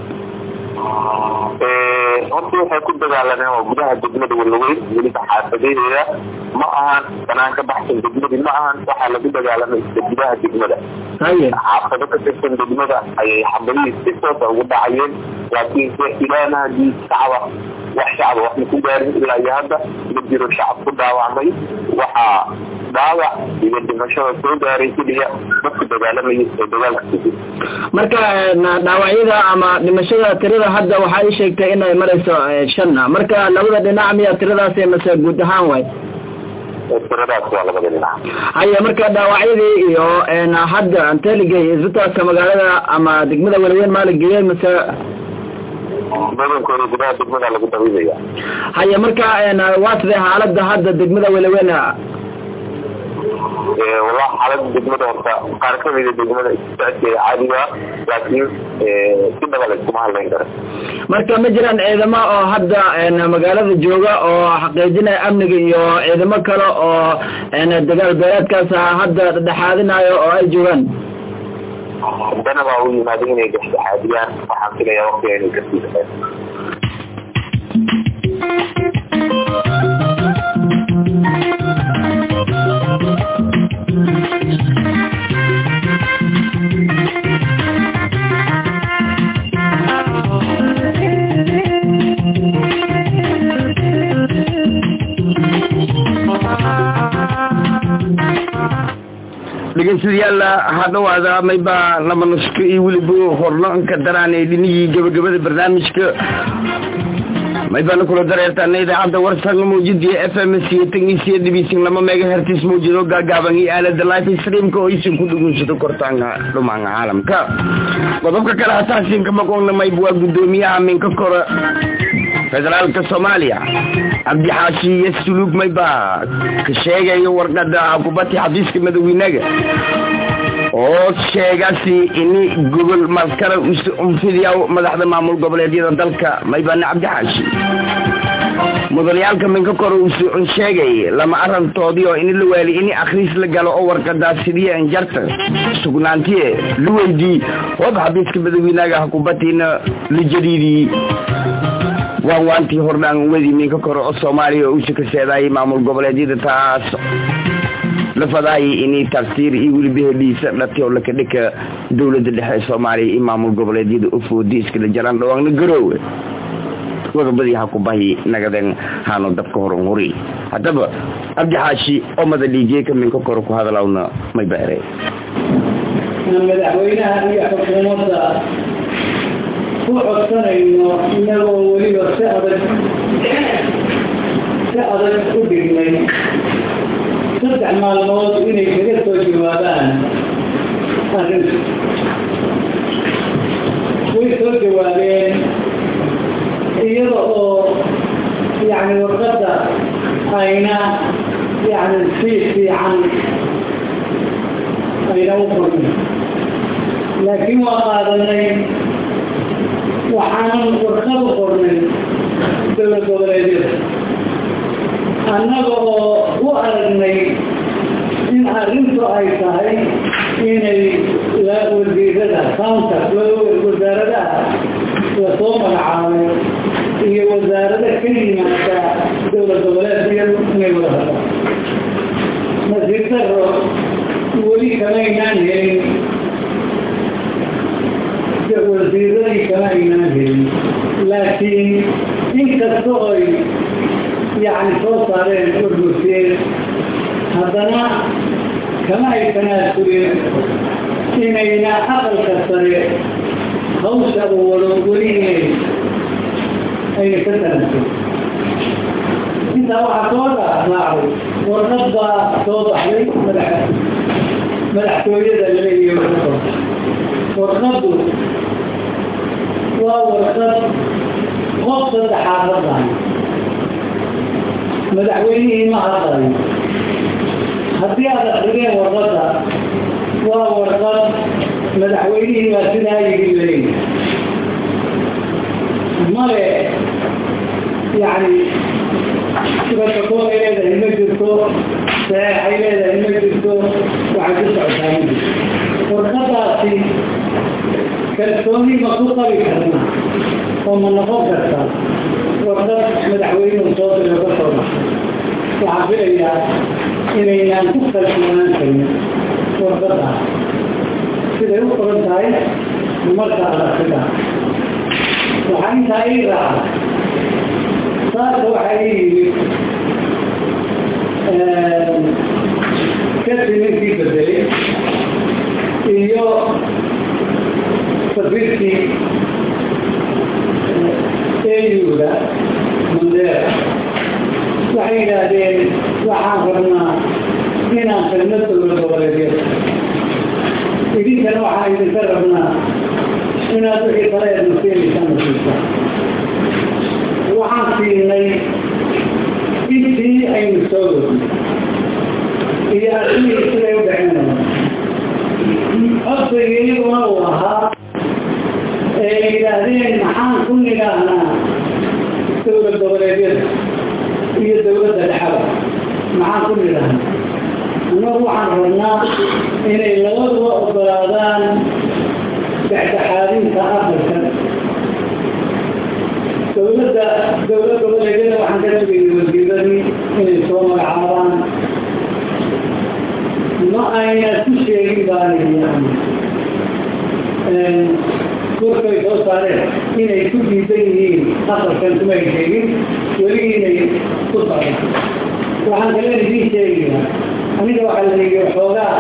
horta waxay ku dagaalameen waa gudaha degmada walaweyn weliba xaafadaheeda ma ahan banaan ka baxsan degmadii ma ahan waxaa lagu dagaalamay isla gudaha degmada haye xaafado ka tirsan degmada ayay xabadihii si toosa ugu dhacayeen laakiinse ilaana hadii shacaba wax shacaba wax ma ku gaarin ilaa iyo hadda ma jiro shacab ku dhaawacmay waxaa dhaawac iyo dhimashada soo gaaray keliya dadka dagaalamayay ee dagaalka kujir marka dhaawacyada ama dhimashada tirada hadda waxaa ii sheegtay inay marayso shanna marka labada dhinac miya tiradaasi mase guud ahaan way tiradaas waa labada dhinac haye marka dhaawacyadii iyo hadda anteligey isbitaalka magaalada ama degmada walaweyn maa la geeyey mase badankooda gudaha degmada lagu dabiibaya haye marka waa sidee xaalada hadda degmada walaweyn wallah xaalada degmada horta qaar kamida degmada isbitaalkeeda caadiga laakiin si dhaba la iskuma hadlayn karo marka ma jiraan ciidamo oo hadda magaalada jooga oo xaqiijinaya amniga iyo ciidamo kale oo dagaal beeleedkaas hadda dhexaadinayo oo ay joogaan haddana baa u yimaaday inay dhexdhexaadiyaan waxaan filayaa waqtiga inay kasii dhaqeen dhegeystayaal hadhawaada mayba laba nusko iyo weliba hornoonka daraanay dhinihii gabagabada barnaamijka maybana kula dareertaana idaacadda warsan mawjudii f m c tangiisiyo dhibiisin lama mega hertis mawjado gaagaaban iyo aalada life streamka oo isin ku dhugunsado kortaanka dhumaanka caalamka qodobka kale hasaasinka maqoonna mayb waa guddoomiyaha minka kora federaalka soomaaliya cabdixaashi iyo suluug mayba ka sheegayo warqada kubati xafiiska madawiinaga oo sheegasi ini gobol maskara unfidiyaw madaxda maamul goboleedyada dalka maybane cabdixaashi mudanayaalka minka kore uu suucun sheegay lama arantoodii oo ini la waali ini akhriis la galo oo warqadaas sidiye anjarta sugnaantiye la weydii hoob xabiiska madawiinaaga hakubatiina la jadiidii waan waantii hordhaan wedi minka kore oo soomaaliya oo usa ka seedaayay maamul goboleedyada taas la fadaayay inay tafsiir iyo weliba hedhiisa dhati oo lakadhika dowladda dhexe ee soomaaliya iyo maamul goboleedyada ufoodi iskala jaraan dhawaanna garoowe wadabadii hakubahi nagaden haano dabka hor huri haddaba cabdi xaashi oo madaliijeeka minka kore ku hadalawna may beere madaxweynaha iyo xukuumadda ku codsanayno inagoo weliba si adag si adag u dhignay saddex maalmood inay kaga soo jawaabaan arrinta way soo jawaabeen iyada oo yani warqadda ayna yani si fiican ayna u qornay laakiin waa qaadanay waxaanan warqad u qornay dowlad goboleedyada annaga oo u aragnay in arrintu ay tahay inay wasiirada counter wasaaradaha lasoo magacaabay iyo wasaarada ka yimaada dowlad goboleedka inay wada hadlaan nasiir daro weli kamaynaan helin wasiiradii kama aynaan helin laakiin inkasta oy yani soo saareen urgurteen haddana kama ay tanaasulin inayna aqalka sare hawsha uu wado weli inay ayna ka tanaasulin intaa waxaa soo raacday warqad baa soo baxday madax madaxtooyada laleeyahay warqad warqaddu waa warqad qof saddexaad hadlayo madaxweynihii ma hadlayo haddii aad akrideen warqadda waa warqad madaxweynihii baa sidaa yigi leey male yani sibatakoon ay leedahay ma jirto saxeex ay leedahay ma jirto waxay ku socotaa ma jirto warqadaasi kalsooni ma ku qabi karna oo ma noqon karta warqad madaxweynuhu soo diro ka soo baxay waxaan filayaa inaynaan ku kalsoonaan karin warqadaas siday u qoran tahay marka adagtida waxaa intaa ii raaca saasa waxaa ii yimid kasi ninkii bedelay iyo safiirkii eyuda mandeera waxay yidhaahdeen waxaan rabnaa inaan khidmad dowlad goboleedyada idinkana waxaan idinka rabnaa inaad wixii kale eed nasiinaysaan nasiisa waxaan siinay intii aynu soo wadnay iyo arrimihii siday u dhaceenaya codsiga iyaguna uu ahaa ee yidhaahdeen maxaan ku nidhaahnaa dowlad goboleedyada iyo dowladda dhexada maxaan ku nidhaahnaa annagu waxaan rabnaa inay labaduba ogolaadaan dhexdhexaadinta aqalka dowladda dowlad goboleedyada waxaan ka sugayay wasiiradii inay soo magacaabaan ma ayna ku sheegin baaniyaan korkay soo saareen inay ku diidan yihiin aqalkan kumay sheegin weli inay ku socdaan waxaan kale idiin sheegayaa aniga waxaa la yidhi waxoogaa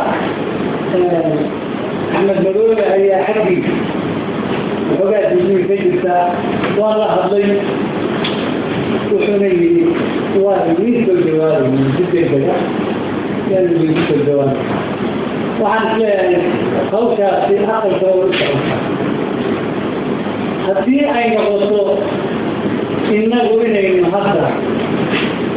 axmed madoobe ayaa xaggiisa waxoogaa diidmay ka jirtaa waa la hadlay wuxuuna yidhi waa idiin soo jawaabay si degdega yaan idiinku soo jawaabay waxaan isleeyahay hawshaasi aqalka way u socotaa haddii ay noqoto innagu inaynu hadda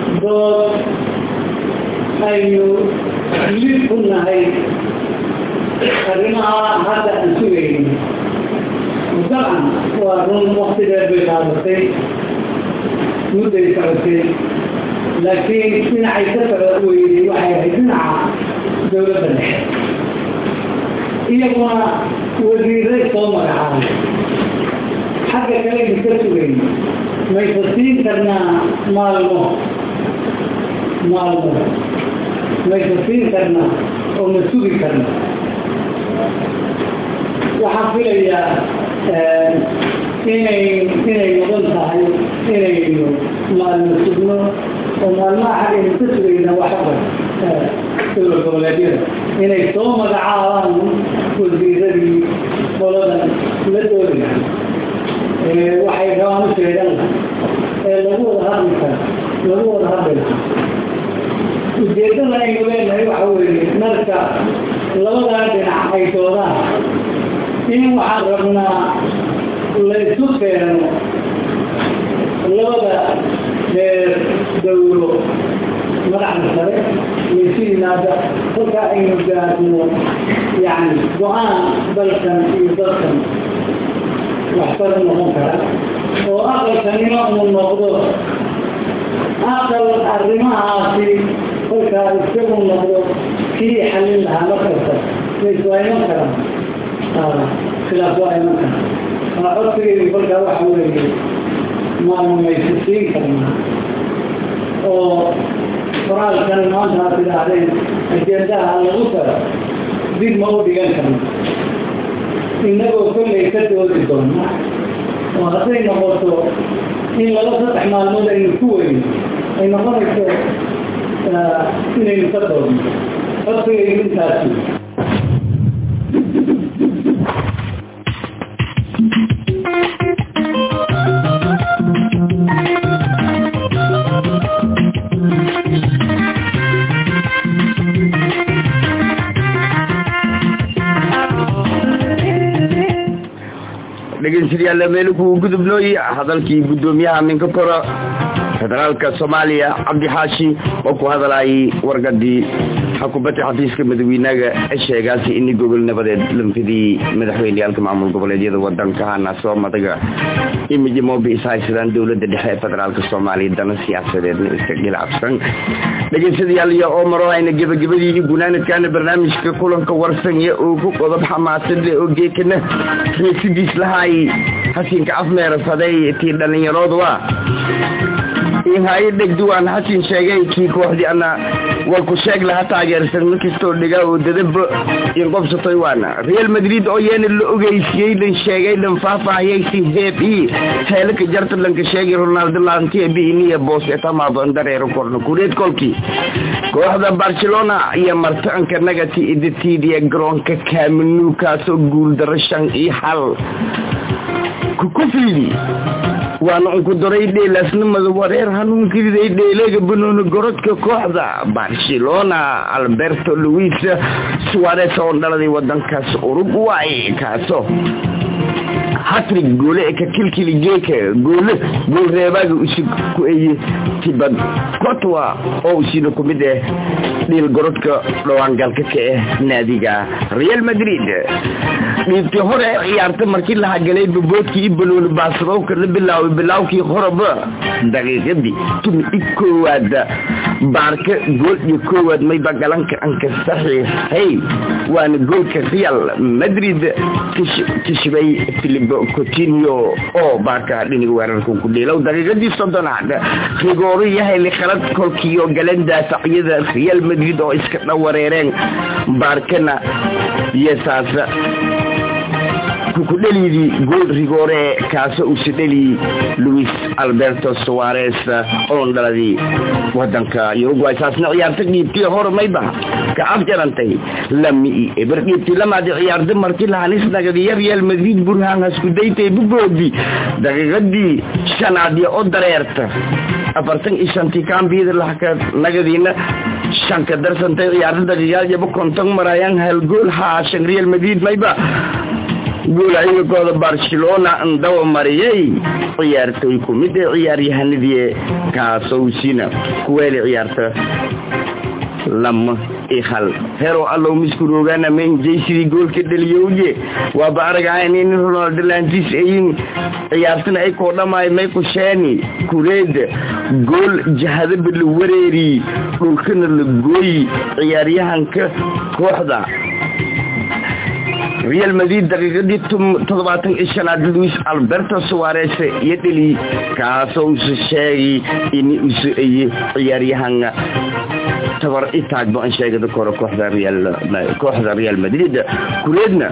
dood aynu lid ku nahay arrimaha hadda aan sugaynin dabcan waa run wakti dheer bay qaadatay mudday socotay laakiin dhinacay ka socda weyday waxay ahayd dhinaca dowladda dhexe iyaguna wasiiray soo magacaabay xagga kale aynu ka sugayn maysa siin karnaa maalmo maalmo maysa siin karnaa oo ma sugi karnaa waxaan filayaa inay inay noqon tahay inaynu maalmo sugno oo maalmaha xaggaynu ka sugayna waxaba dowlad goboleedyada inay soo magacaabaan wasiiradii qoladan la doonaya waxay rabaan u sheegan ee lagu wada hadli kara lagu wada hadli lahaa ujeeddada aynu leenahay waxa weeye marka labadaa dhinac ay doodaan in waxaan rabnaa laysu keeno labada reer dawlo madaxda sare laysu yimaada kolkaa aynu gaadno yani go-aan dalkan iyo dalkan waxtar noqon kara oo aqalkanima uu noqdo aqal arrimahaasi kolkaa isagu noqdo kii xallin lahaa markasta lays waa iman karaan khilaaf waa iman karaa aa codsigaydu kolkaa waxa weeye maanu maysu siin karnaa oo qoraalkan maanta aad tidhaahdeen ajendaha lagu daro dib ma u dhigan karna innagoo kollay ka doodi doona oo hadday noqoto in laba saddex maalmood aynu ku weyno ay noqonayso inaynu ka doodno codsigaydu intaasi dhegeystayaal meelku gudubnooy hadalkii gudoomiyaha minkakora federaalka soomaaliya cabdi xaashi oo ku hadlayay wargadii xakubadda xafiiska madaxweynaga sheegaasi ini gogol nabadeed lanfidii madaxweyneyaalka maamul goboleedyada wadankahana soo madaga imiji moobi ishaysadaan dowlada dhexe ee federaalka soomaaliya dana siyaasadeedna iska gilacabsan dhegeystayaal iyo oo maro ayna gebagabadii gunaanadkaana barnaamijka kulanka warsanya oo ku qodob xamaasadle oo geekana xiisidiis lahay xasinka afmeerasaday tii dhallinyarooduwa inhaye dhegduwaan xasin sheegay kii kooxdii ana walku sheeg laha taageersan markastoo dhigaa oo dadaba inqobsatoy waana real madrid oo yeena la ogeysiyey dhan sheegay dhan faahfaahiyay si heeb i heelaka jarta dhanka sheegay ronaldo laantiya biiniya boos etamaadon dareero korna kureed kolkii kooxda barcelona iyo martaanka nagati idatiidiya garoonka kaaminu kaasoo guuldaro shan iyo hal kukufiidi waana unku daray dheelaasnimada wareer hanuunkiriday dheeleega banooni gorodka kooxda barcelona alberto luis suares oo dhaladay wadankaas uruguay kaaso hatrig goole ee ka kilkili geeka goole gool reebaaga usi ku eye tibad kotwa oo usina ku mid ah dhiil gorodka dhawaangalka ka ah naadiga real madrid dhiibtii hore ciyaarta markii laha galay baboodkii i balooni baasadowka la bilaaway bilaawkii horeba daqiiqadii tumi i koowaad baarka gool iyo koowaad mayba galanka anka saxiixay waana goolka real madrid tishbay philip cotinio oo baarka dhiniga weerarka ku dhiilow daqiiqadii soddonaad rigooro yahay khalad kolkiiyo galan daafacyada real madrid oo iska dhawareereen baarkana yesaas kukudhelidii gool rigoore kaasoo usi dheli luis alberto suares oon dhaladii wadanka uruguay saasna ciyaarta dhiibtii hore mayba ka afjarantay lami eber dhiibtii lamaadi ciyaarta markii lahanis nagadiya real madrid burhaan haskudaytay bugoodi daqiiqadii shanaadiya oo dareerta afartan iyo shantii kaambiyada lahka nagadiina shanka darsantay ciyaarta daqiiqaad yaba konton marayaan hal gool haashan real madrid mayba guula ciidankooda barcelona ndawa mariyay ciyaartoy ku mid ee ciyaaryahanadii kaasowsina kuweeli ciyaarta lama ihal hero allow miskuroogana men jaysidii goolka dhaliyowye waaba aragahayn in ronaldo lantis ayin ciyaartana ay koo dhamaayo may kusheeni kureeda gool jahadaba la wareeri dhulkana la gooyi ciyaaryahanka kooxda real madrid daqiiqadii toddobaatan iyo shanaad luis alberto suares iyo dheli kaasoo usa sheegay in usa aye ciyaaryahan tabar itaagba an sheegada kore kooxda real kooxda real madrid kureedna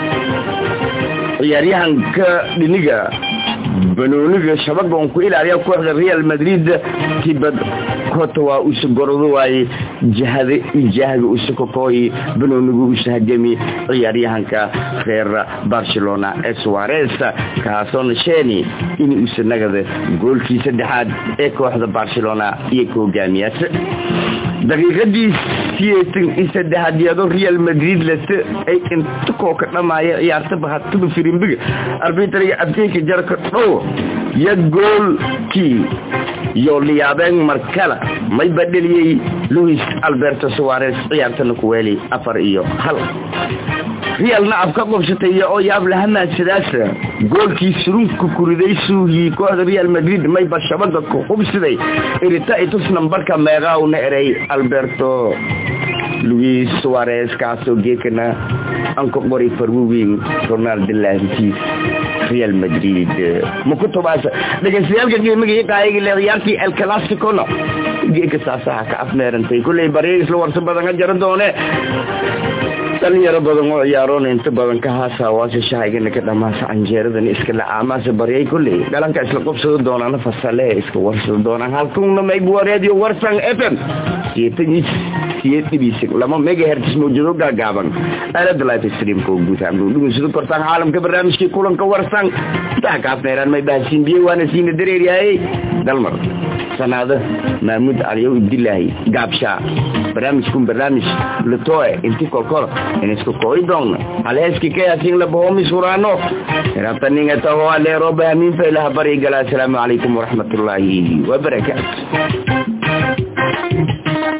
ciyaaryahanka dhiniga banooniga shabagoon ku ilaaliya kooxda real madrid tibad kota waa usa gorado waaye jahada jahga usa kokooyi banoonigu usa hagami ciyaaryahanka reer barcelona ee suares kaasoona sheeni in usa nagada goolkii saddexaad ee kooxda barcelona iyo ka hogaamiyaas daqiiqadii siyeetan iyo saddexaad iyadoo real madrid lase ay inta kooka dhamaaya ciyaartaba hataba firimbiga arbitriga abteyka jarka dhow yo goolkii iyo liyaabeen markala may badheliyey luis alberto suares ciyaartana kuweeli afar iyo hal realna af ka qobsatay oo yaab lahamaasadaas goolkii surunka kuriday suuhii kooxda real madrid mayba shabaga ku hubsiday irita itus nambarka meeqaawna erey alberto luis suares kaasoo geekana anka qori farwuweyn ronaldo laantiis real madrid makutubaas dhegeystayaaalka qiimiga qaayigi le ciyaartii el clasicono geeka saasaha ka afmeerantay kulley barya isla warsa badan ka jara doone dhalinyaro badan oo ciyaaroon inta badan ka haasa waase shahaygana ka dhamaasa canjeeradan iska lacaamaasa baryay kulley dhalanka isla qobsado doonaan fasale iska warsado doonaan halkuna maybuwa radio warsan f m siyeetaniis siyeed dhibisig lama megahertz mawjado gaagaaban aalada life streamka oo guud ahaan dhugunsido kortaan caalamka barnaamijkii kulanka warsan intaa kaafneeraan may bahasiin biyo waana siina dareeryahay dalmar sanaado mahmuud caliyow ibdilaahi gaabshaa barnaamijkun barnaamij latoe inti kolkol inisku koi dong alheeski kayasin labahomi surano rabtaninga taho aleero bahamin failaha bari gala assalaamu calaykum waraxmatullaahi wabarakaatu